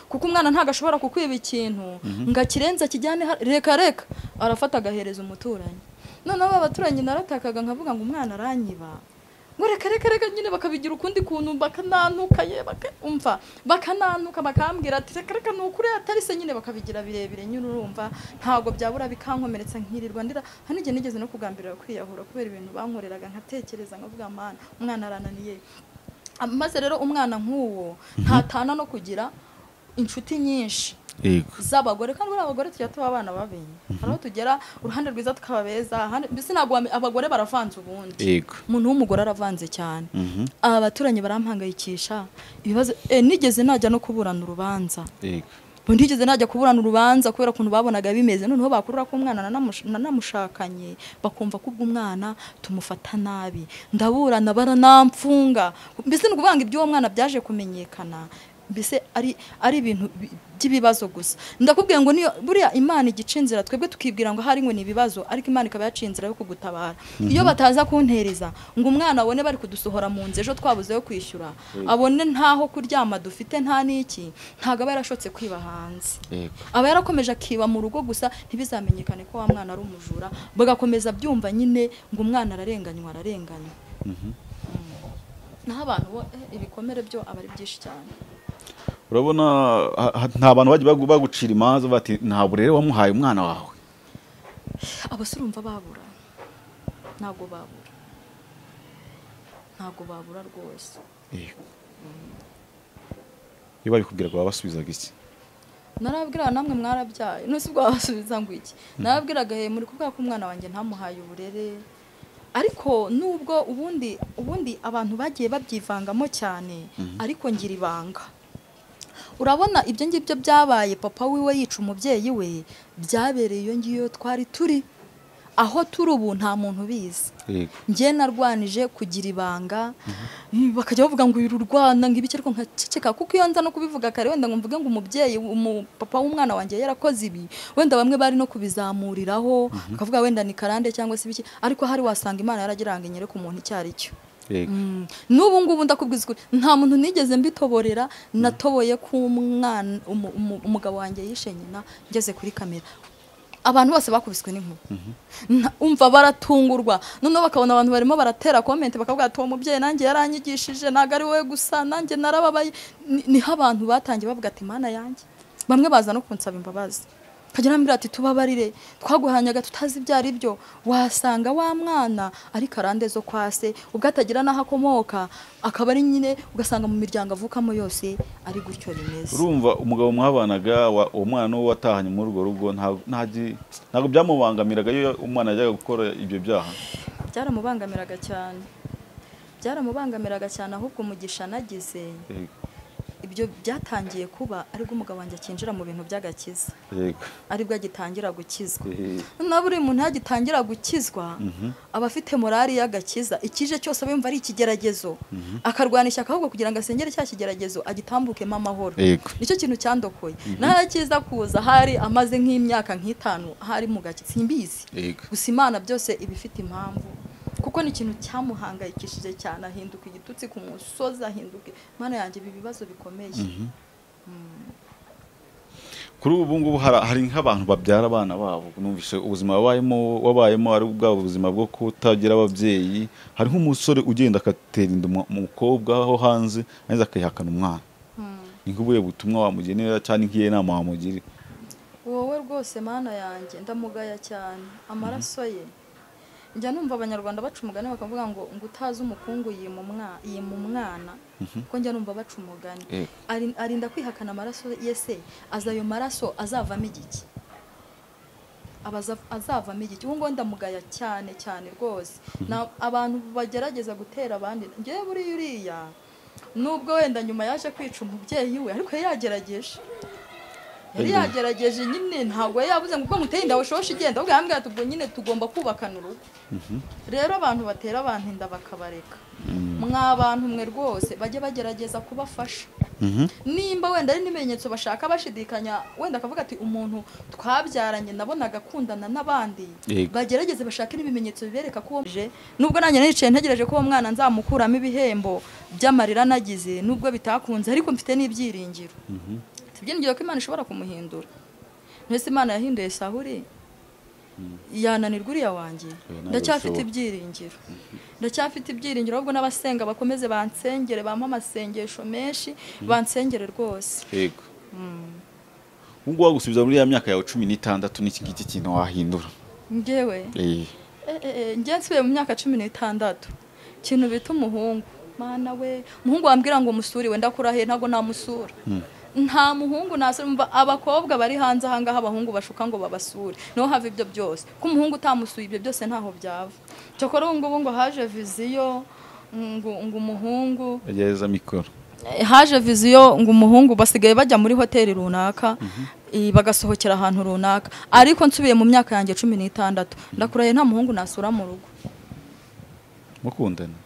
kuko umwana ntabwo ashobora kukwiba ikintu ngo akirenze akijyane ha- reka reka arafata agahereza umuturanyi noneho aba baturanyi naratakaga nkavuga ngo umwana aranyiba ngo reka reka reka nyine bakabigira ukundi kuntu bakanantuka ye baka- umva bakanantuka bakambwira ati reka reka ni ukuri atari se nyine bakabigira birebire nyine urumva ntabwo byabura bikankomeretsa nkirirwa ndira hano igihe nigeze no kugambirira kwiyahura kubera ibintu bankoreraga nkatekereza nkavuga mana umwana arananiye maze rero umwana nk'uwo ntatana no kugira inshuti nyinshi yego z'abagore kandi buriya abagore tujya tuba abana babi hari aho tugera uruhande rwiza tukaba beza ahandi- mbese ntabwo wame- abagore baravanze ubundi yego umuntu w'umugore aravanze cyane Mhm. aba baturanyi barampangayikisha ibibazo eh, nigeze najya no kuburana urubanza yego Bo ntigeze najya kuburana urubanza kubera ukuntu babonaga bimeze noneho bakurura ko umwana nanamush- nanamushakanye bakumva ko ubwo umwana tumufata nabi ndaburana baranamfunga mbese ni ukuvuga ngo iby'uwo mwana byaje kumenyekana mbese ari ari ibintu bi- by'ibibazo gusa ndakubwiye ngo niyo buriya imana igica inzira twebwe tukibwira ngo ahari ngo ni ibibazo ariko imana ikaba yaciye inzira yo kugutabara iyo bataza kuntereza ngo umwana abone bari kudusohora mu nzu ejo twabuze yo kwishyura abone ntaho kuryama dufite nta n'iki ntabwo aba yarashotse kwiba hanze yego aba yarakomeje akiba mu rugo gusa ntibizamenyekane ko wa mwana ari umujura bagakomeza byumva nyine ngo umwana ararenganywa ararenganywa naho abantu bo eh, ibikomere byo aba ari byinshi cyane urabona ha- ha- nta bantu bagiye bagu- bagucira imanza bati nta burere wamuhaye umwana wawe abasore urumva babura ntabwo babura ntabwo babura rwose yego iyo babikubwiraga babasubizaga iki narabwira namwe mwarabyaye none ubwo wabasubiza ngo iki narabwiraga he muri kubwira ko umwana wanjye ntamuhaye uburere ariko nubwo ubundi ubundi abantu bagiye babyivangamo cyane ariko ngira ibanga urabona ibyo ngibyo byabaye papa wiwe yica umubyeyi we byabereye iyo ngiyo twari turi aho turi ubu nta muntu ubizi yego njye narwanije kugira ibanga bakajya bavuga ngo uyu urwana ngo ibiki ariko nkaceceka kuko iyo nza no kubivuga kare wenda ngo mvuge ngo umubyeyi umu- papa w'umwana wanjye yarakoze ibi wenda bamwe bari no kubizamuriraho bakavuga wenda ni karande cyangwa se ibiki ariko hari wasanga imana yaragira ngo inyere ku muntu icyo ari cyo yego Mm. n'ubu ngubu ndakubwiza ukuri nta muntu nigeze mbitoborera natoboye ko umwana umu- umu- umugabo wanjye yishe nyina ngeze kuri kamera abantu bose bakubiswe n'inkuba Nta- umva baratungurwa noneho bakabona abantu barimo baratera komenti bakavuga ati uwo mubyeyi nanjye yaranyigishije ntabwo ari wowe gusa nanjye narababaye Ni- niho abantu batangiye bavuga ati mana yanjye bamwe baza no kunsaba imbabazi akagera arambwira ati tubabarire twaguhanyaga tutazi ibyo ari byo wasanga wa mwana ariko arande zo kwa se ubwo atagira n'aho akomoka akaba ari nyine ugasanga mu miryango avukamo yose ari gutyo bimeze urumva umugabo mwabanaga wa- uwo mwana we watahanye muri urwo rugo nta- ntaji- ntabwo byamubangamiraga iyo umwana yajyaga gukora ibyo byaha byaramubangamiraga cyane byaramubangamiraga cyane ahubwo umugisha nagize Yego, ibyo byatangiye kuba aribwo umugabo wanjye akinjira mu bintu by'agakiza yego aribwo agitangira gukizwa Eh, na buri muntu yagitangira gukizwa Mhm. aba afite morali y'agakiza ikije cyose aba yumva ari ikigeragezo akarwana ishyaka ahubwo kugira ngo asengere cya kigeragezo agitambukemo amahoro yego nicyo kintu cyandokoye narakiza kuza hari amaze nk'imyaka nk'itanu hari mu gaki simbizi yego gusa imana byose iba ifite impamvu kuko ni ikintu cyamuhangayikishije cyane ahinduka igitutsi ku musozi ahinduka imana yanjye ibi bibazo bikomeye kuri ubu ngubu hara- hari nk'abantu babyara abana babo numvise ubuzima wabayemo wabayemo ari bwa buzima bwo kutagira ababyeyi hari nk'umusore ugenda agatera inda umu- umukobwa aho hanze maze akayihakana umwana Mm. ni nk'ubuhe butumwa wamugenera cyangwa nk'iyo nama wamugirira wowe rwose mana yanjye ndamugaya cyane amaraso ye njya numva abanyarwanda baca umugani bakavuga ngo ngo utazi umukungu yima umwa- yima umwana kuko njya numva baca umugani Yego. Ari- arinda kwihakana amaraso ye se aza ayo maraso azavamo igiki Aba aza- azavamo igiki ubu ngubu ndamugaya cyane cyane rwose Na- abantu bagerageza gutera abandi ngewe buriya uriya nubwo wenda nyuma yaje kwica umubyeyi we ariko yari yagerageje yari Ayiwe. yagerageje nyine ntabwo yari yabuze ngo ubwo muteye inda bushoshe igenda ahubwo yambwira ati ubwo nyine tugomba kubakana urugo rero abantu batera abantu inda bakabareka mwa bantu mwe rwose bajye bagerageza kubafasha Mhm. nimba wenda ari n'ibimenyetso bashaka bashidikanya wenda akavuga ati umuntu twabyaranye nabonaga akundana n'abandi Yego. bagerageze bashake n'ibimenyetso bibereka ko uwo mje nubwo nanjye nicaye ntegereje ko uwo mwana nzamukuramo ibihembo by'amarira nagize nubwo bitakunze ariko mfite n'ibyiringiro mfite ibyiringiro ko Imana ishobora kumuhindura ntese Imana yahinduye Sahuri yananirwa uriya wanjye ntabwo ndacyafite bishoboka. ibyiringiro ndacyafite ibyiringiro ahubwo n'abasenga bakomeze bansengere bampe amasengesho menshi bansengere rwose yego ubu ngubu wagusubiza muri ya myaka yawe cumi n'itandatu n'iki ngiki kintu wahindura ngewe Eh, eh, eh, njye nsubiye mu myaka cumi n'itandatu ikintu bita umuhungu mana we umuhungu wambwira ngo musure we ndakura he ntabwo namusura nta muhungu nasura mva abakobwa bari hanze ahangaha abahungu bashuka ngo babasure niho hava ibyo byose ko umuhungu utamusuye ibyo byose ntaho byava cyakora ubu ngubu ngo haje viziyo ngo ngo umuhungu gereza mikoro Eh, haje viziyo ngo umuhungu basigaye bajya muri hoteli runaka eh, bagasohokera ahantu runaka ariko nsubiye mu myaka yanjye cumi n'itandatu ndakurahiye nta muhungu nasura mu rugo mukundana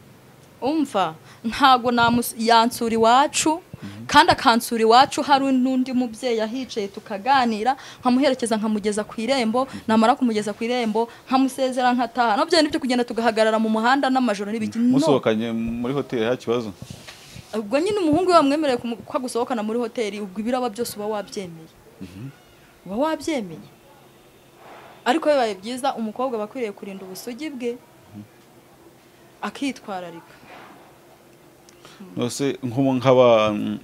umva ntabwo namus- yansura iwacu kandi akansura iwacu hari n'undi mubyeyi ahicaye tukaganira nkamuherekeza nkamugeza ku irembo namara kumugeza ku irembo nkamusezera nkataha nabyo ni byo kugenda tugahagarara mu muhanda n'amajoro n'ibiki no musohokanye muri hoteli nta kibazo ubwo nyine umuhungu we wamwemereye kumu- ko agusohokana muri hoteli ubwo ibiraba byose uba wabyemeye uba wabyemeye ariko bibaye byiza umukobwa aba akwiriye kurinda ubusugi bwe akitwararika Nose nko nk'aba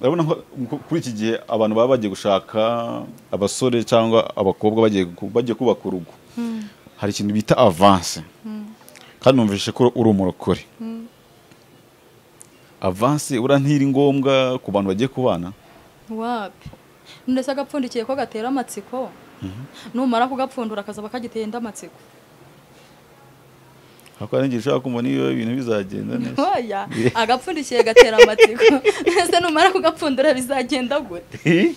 urabona ko ku- kuri iki gihe abantu baba bagiye gushaka abasore cyangwa abakobwa bagiye ku- bagiye kubaka urugo hari ikintu bita avance kandi numvise ko uri umurokore avance urantira ngombwa ku bantu bagiye kubana wapi ndetse agapfundikiye ko gatera amatsiko numara kugapfundura akazaba kagiteye indi amatsiko ariko hari igihe ushobora kumva niyo ibintu bizagenda neza oya agapfundikiye gatera amatsiko ndetse numara kugapfundura bizagenda gute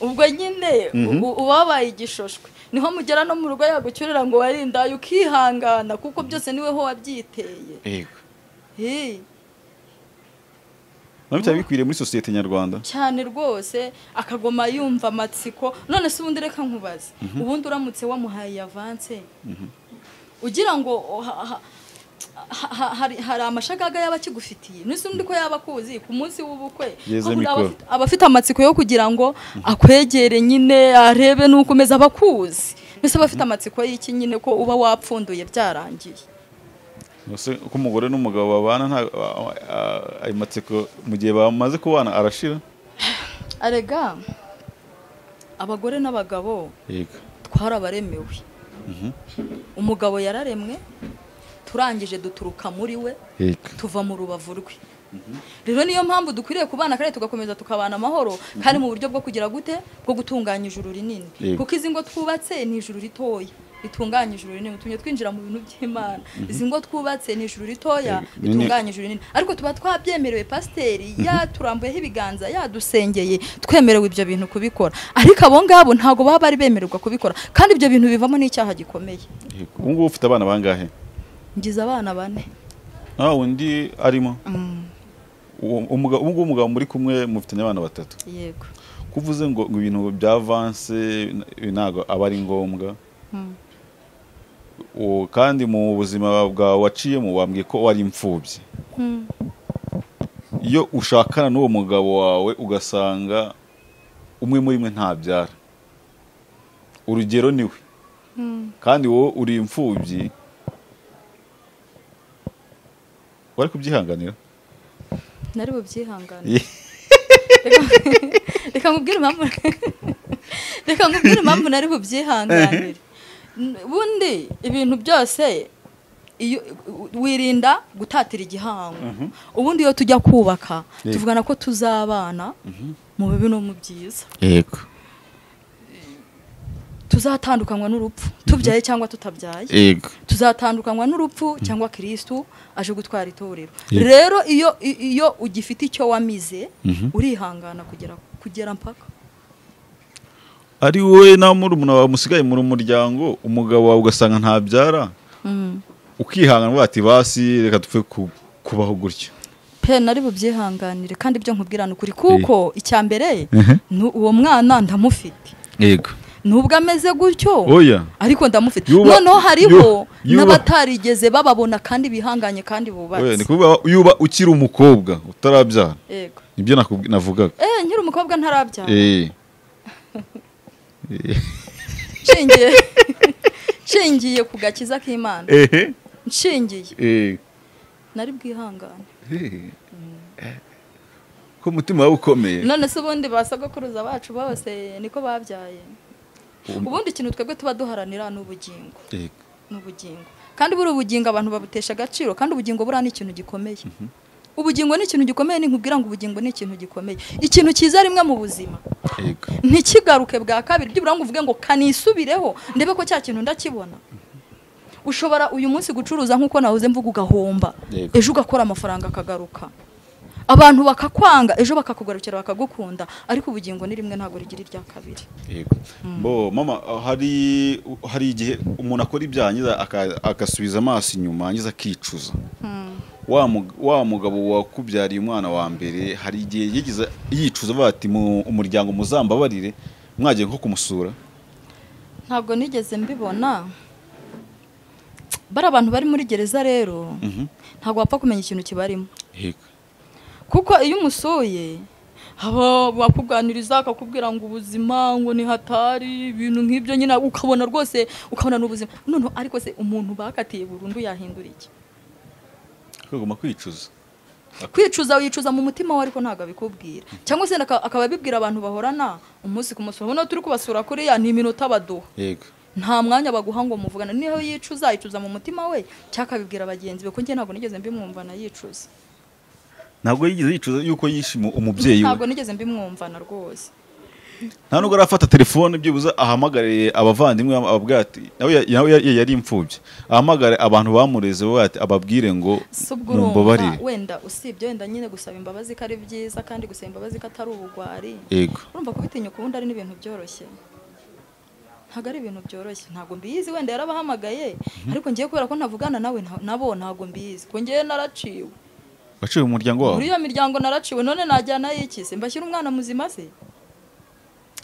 ubwo nyine u- uba wabaye igishosho niho mugera no mu rugo yagucyurira ngo warindaye ukihangana kuko byose niwe ho wabyiteye yego Hi, nabyo byaba bikwiriye muri sosiyete nyarwanda cyane rwose akagoma yumva amatsiko none se ubundi reka nkubaze ubundi uramutse wamuhaye avanse ugira ngo oh, ha- ha- ha- ha- hari hari amashagaga yaba akigufitiye nisi undi ko yaba akuzi ku munsi w'ubukwe Yeze ko buri aba mikoro. afite- aba afite amatsiko yo kugira ngo akwegere nyine arebe n'uko umeze aba akuzi mbese aba afite amatsiko y'iki nyine ko uba wapfunduye byarangiye Nose uko umugore n'umugabo babana nta a- a- ayo matsiko mu gihe bamaze kubana arashira arega abagore n'abagabo yego ariko hari abaremewe umugabo yararemwe turangije duturuka muri we Yego. tuva mu rubavu rwe rero niyo mpamvu dukwiriye kubana kandi tugakomeza tukabana amahoro kandi mu buryo bwo kugira gute bwo gutunganya ijuru rinini Yego. kuko izi ngo twubatse ni ijuru ritoya ritunganya ijuru rinini utumye twinjira mu bintu by'imana izi ngo twubatse ni ijuru ritoya Yego. Ni- ni- ritunganya ijuru rinini ariko tuba twabyemerewe pasiteri yaturambuyeho ibiganza yadusengeye twemerewe ibyo bintu kubikora ariko abo ngabo ntabwo baba bari bemererwa kubikora kandi ibyo bintu bivamo n'icyaha gikomeye Yego. ubu ngubu ufite abana bangahe ngize abana bane nta wundi arimo uwo umuga- ubu ngubu umugabo muri kumwe mufitanye abana batatu yego kuvuze ngo ngo ibintu bya vanse ntabwo aba ari ngombwa uwo kandi mu buzima bwawe waciyemo wambwiye ko wari imfubyi iyo ushakana n'uwo mugabo wawe ugasanga umwe muri mwe ntabyara urugero ni we kandi wowe uri imfubyi wari kubyihanganira nari bubyihangane reka nkubwire impamvu reka nkubwire impamvu nari bubyihanganire N- bundi ibintu byose iyo u- wirinda gutatira igihango ubundi iyo tujya kubaka Yego. tuvugana ko tuzabana mu bibi no mu byiza yego tuzatandukanywa n'urupfu tubyaye cyangwa tutabyaye yego tuzatandukanywa n'urupfu cyangwa kirisitu aje gutwara itorero Yego. rero iyo i- iyo ugifite icyo wamize urihangana kugera kugera mpaka ari wowe na murumuna wawe musigaye muri umuryango umugabo wawe ugasanga ntabyara ukihangana uvuga ati basi reka dupfe ku- kubaho gutya pe nari bubyihanganire kandi ibyo nkubwirana ukuri kuko icya mbere Mhm. ni uwo mwana ndamufite yego nubwo ameze gutyo oya ariko ndamufite Yuba- noneho hariho Yu- Yuba- n'abatarigeze bababona kandi bihanganye kandi oya ni bubatse kuvuga yuba ukiri umukobwa utarabyara yego nibyo nakubwi- navugaga eh nkiri umukobwa ntarabyara Eh. nshingiye nshingiye ku gakiza k'imana ehe nshingiye eh. nari bwihangane Eh. ko umutima wawe ukomeye none se ubundi ba sogokuruza bacu bose niko babyaye Um- ubundi ikintu twebwe tuba duharanira ni ubugingo Eh. ni ubugingo kandi buri ubugingo abantu babutesha agaciro kandi ubugingo buriya ni ikintu gikomeye ubugingo ni ikintu gikomeye ni nkubwira ngo ubugingo ni ikintu gikomeye ikintu cyiza rimwe mu buzima yego ntikigaruke bwa kabiri byibura ngo uvuge ngo kanisubireho ndebe ko cya kintu ndakibona ushobora uyu munsi gucuruza nk'uko nahoze mvuga ugahomba Yego. ejo ugakora amafaranga akagaruka abantu bakakwanga ejo bakakugarukira bakagukunda ariko ubugingo ni rimwe ntabwo rigira irya kabiri yego bo mama ah, hari hari igihe umuntu akora ibyaha ngiza aka- agasubiza amaso inyuma ngiza akicuza wa mug- wa mugabo wakubyariye umwana wa mbere hari igihe yigize yicuza avuga ati mu umuryango muzambabarire mwagiye nko kumusura ntabwo nigeze mbibona bari abantu bari muri gereza rero Mhm. ntabwo wapfa kumenya ikintu kibarimo yego kuko iyo umusuye haba bakuganiriza akakubwira ngo ubuzima ngo ni hatari ibintu nk'ibyo nyine ukabona rwose ukabona ni ubuzima noneho ariko se umuntu bakatiye burundu yahindura iki kagomba kwicuza kwicuza wicuza mu mutima we ariko ntabwo abikubwira cyangwa se aka- akaba abibwira abantu bahorana umunsi ku munsi urabona turi kubasura kuriya ni iminota baduha yego nta mwanya baguha ngo muvugane niho yicuza yicuza mu mutima we cyangwa akabibwira bagenzi be ko njye ntabwo nigeze mbimwumvana yicuza ntabwo yigeze yicuza yuko yishima umubyeyi we ntabwo nigeze mbimwumvana rwose nta nubwo arafata telefone byibuze ahamagariye abavandimwe ababwira ati nawe ya- nawe ya- ya- yari imfubyi ahamagare abantu bamureze bavuga ati ababwire ngo si ubwo urumva mumbabarire wenda usibye wenda nyine gusaba imbabazi ko ari byiza kandi gusaba imbabazi ko atari ubugwari yego urumva kubitinyuka ubundi ari n'ibintu byoroshye ntabwo ari ibintu byoroshye ntabwo mbizi wenda yarabahamagaye ariko ngiye kubera ko ntavugana nawe nta- nabo ntabwo mbizi ko ngiye naraciwe waciwe mu muryango wawe muri iyo miryango naraciwe none najyana y'ikize mbashyira umwana muzima se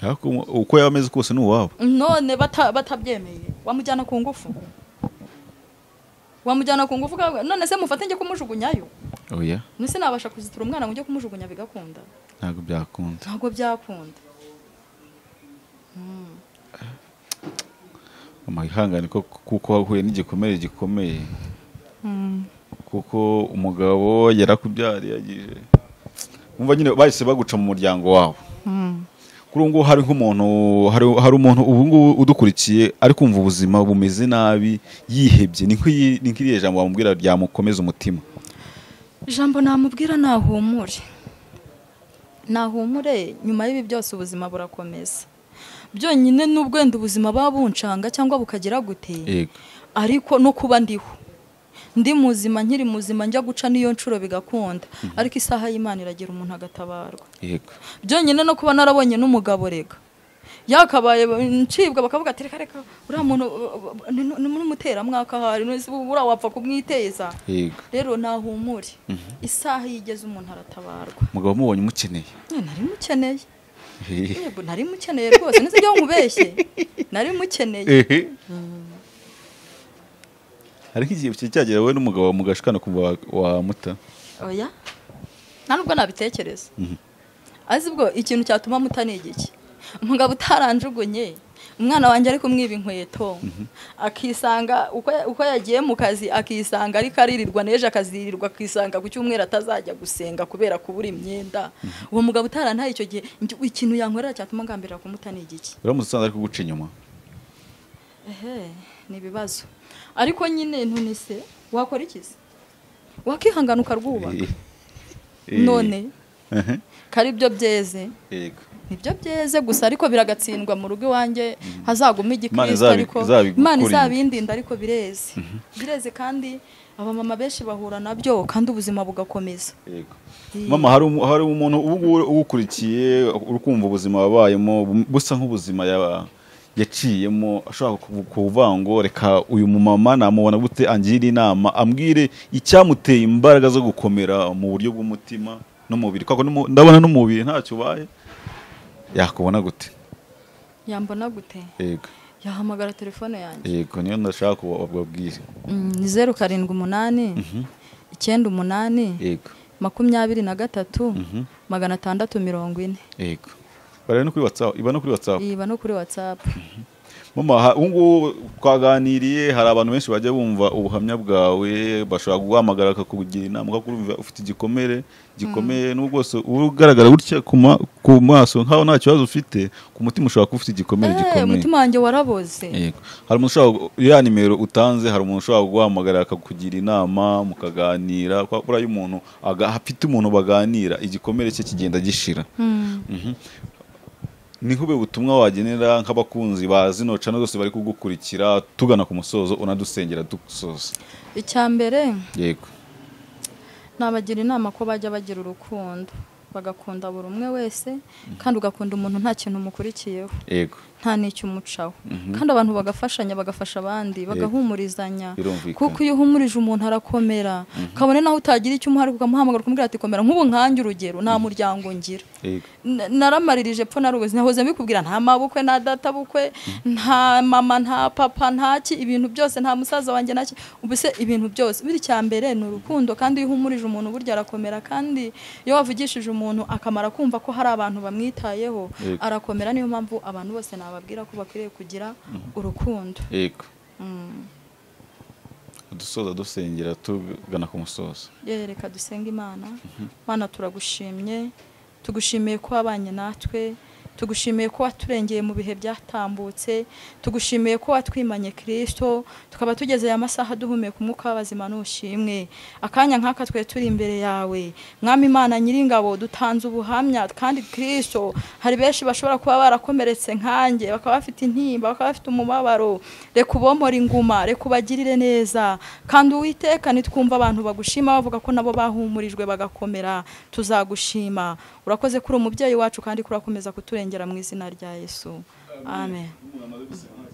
ariko umu- uko yaba ameze kose ni uwabo none bata- batabyemeye wamujyana ku ngufu wamujyana ku ngufu kawe none se mufate njye kumujugunyayo oya nese nabasha kuzitura umwana ngo njye kumujugunya bigakunda ntabwo byakunda ntabwo byakunda mama ihangane ko kuko wahuye n'igikomere gikomeye kuko umugabo yarakubyariye agije umva nyine bahise baguca mu muryango wawe kuri ubu ngubu hari nk'umuntu hari hari umuntu ubu ngubu udukurikiye ari kumva ubuzima bumeze nabi yihebye ni nk'iyi- ni nk'iriya jambo bamubwira ryamukomeza umutima ijambo namubwira nahumure nahumure nyuma y'ibi byose ubuzima burakomeza byonyine nubwo wenda ubuzima baba buncanga cyangwa bukagira gute yego ariko no kuba ndiho ndi muzima nkiri muzima njya guca n'iyo nshuro bigakunda ariko isaha y'imana iragira umuntu agatabarwa yego byonyine no kuba narabonye n'umugabo reka yakabaye ncibwa bakavuga ati reka reka uriya muntu uh, uh, ni ni- ni umuteramwaka ahari none uriya wapfa kumwiteza yego rero nahumure isaha iyo igeze umuntu aratabarwa umugabo umubonye umukeneye Eh, nari mukeneye yego nari mukeneye rwose ntizajya nkubeshye nari mukeneye ehe hari nk'igihe ki- cyagera wowe n'umugabo mugashikana kumva wa- wamuta oya nta nubwo nabitekereza azi ubwo ikintu cyatuma muta ni igiki umugabo utaranjugunye umwana wanjye ari kumwiba inkweto akisanga uko- uko yagiye mu kazi akisanga ariko aririrwa n'ejo akazirirwa akisanga ku cyumweru atazajya gusenga kubera kubura imyenda uwo mugabo utarantaye icyo gihe njye, ikintu yankorera cyatuma ngambirira kumuta ni igiki uramutse usanze ari kuguca inyuma ehe ni ibibazo ariko nyine none se wakora iki se wakihangana ukarwubaka Eh, eh, none ehe, kari byo byeze yego nibyo byeze gusa ariko biragatsindwa mu rugo iwanjye hazaguma Imana igikristo izabi- ariko izabigukurinde. imana izabindinda ariko bireze bireze kandi abamama benshi bahura nabyo kandi ubuzima bugakomeza yego Eh. mama hari umu- hari umuntu ubu ngubu ugukurikiye uri kumva ubuzima wabayemo bu- busa nk'ubuzima ya- yaciyemo ashobora kuvu- kuvuga ngo reka uyu mumama namubona gute angire inama ambwire icyamuteye imbaraga zo gukomera mu buryo bw'umutima n'umubiri kuko n'umu- ndabona n'umubiri ntacyo ubaye yakubona gute yambona gute yego yahamagara telefone yanjye yego niyo ndashaka kubabwira Mm, ni zeru karindwi umunani icyenda umunani yego makumyabiri na gatatu Mhm. magana atandatu mirongo ine yego bareba no kuri watsapu iba no kuri watsapu iba no kuri whatsapp Mama, ha- ubu ngubu twaganiriye hari abantu benshi bajya bumva ubuhamya bwawe bashobora kuguhamagara bakakugira inama ukakumva ufite igikomere gikomeye n'ubwo bwose uba ugaragara gutya ku ma- ku maso nkaho nta kibazo ufite ku mutima ushobora kuba ufite igikomere Eh, gikomeye umutima wanjye waraboze Yego. hari umuntu ushobora ya nimero utanze hari umuntu ushobora kuguhamagara akakugira inama mukaganira kuko buriya iyo umuntu aga- afite umuntu baganira igikomere cye kigenda gishira Mm. ni nk'ubwo butumwa wagenera nk'abakunzi ba zino cano zose bari kugukurikira tugana ku musozo unadusengera dusoza icya mbere yego nabagira inama ko bajya bagira urukundo bagakunda buri umwe wese kandi ugakunda umuntu nta kintu umukurikiyeho yego nta n'icyo umucaho kandi abantu bagafashanya bagafasha abandi bagahumurizanya Birumvikana. kuko iyo uhumurije umuntu arakomera kabone naho utagira icyo umuha ariko ukamuhamagara ukamubwira ati komera nk'ubu nkanjye urugero nta muryango ngira yego Na- naramaririye epfo narubuze nahoze mbikubwira nta mabukwe nta data bukwe nta mama nta papa nta ki ibintu byose nta musaza wanjye nta ki ubuse ibintu byose biri cya mbere ni urukundo kandi iyo uhumurije umuntu burya arakomera kandi iyo wavugishije umuntu akamara kumva ko hari abantu bamwitayeho Yego. arakomera niyo mpamvu abantu bose nababwira ko bakwiriye kugira urukundo yego Mm. dusoza dusengera tugana ku musozo Yewe, reka dusenge imana mana turagushimye tugushimiye ko wabanye natwe tugushimiye ko waturengeye mu bihe byatambutse tugushimiye ko watwimanye kirisito tukaba tugeze aya masaha duhumeka umwuka w'abazima n'ushimwe akanya nk'aka twe turi imbere yawe mwami imana nyiringabo dutanze ubuhamya kandi kirisito hari benshi bashobora kuba barakomeretse nkanjye bakaba bafite intimba bakaba bafite umubabaro reka ubomore inguma reka ubagirire neza kandi uwiteka nitwumva abantu bagushima bavuga ko nabo bahumurijwe bagakomera tuzagushima urakoze kuri umubyeyi wacu kandi kurakomeza kuturengera mu izina rya yesu amen Amen.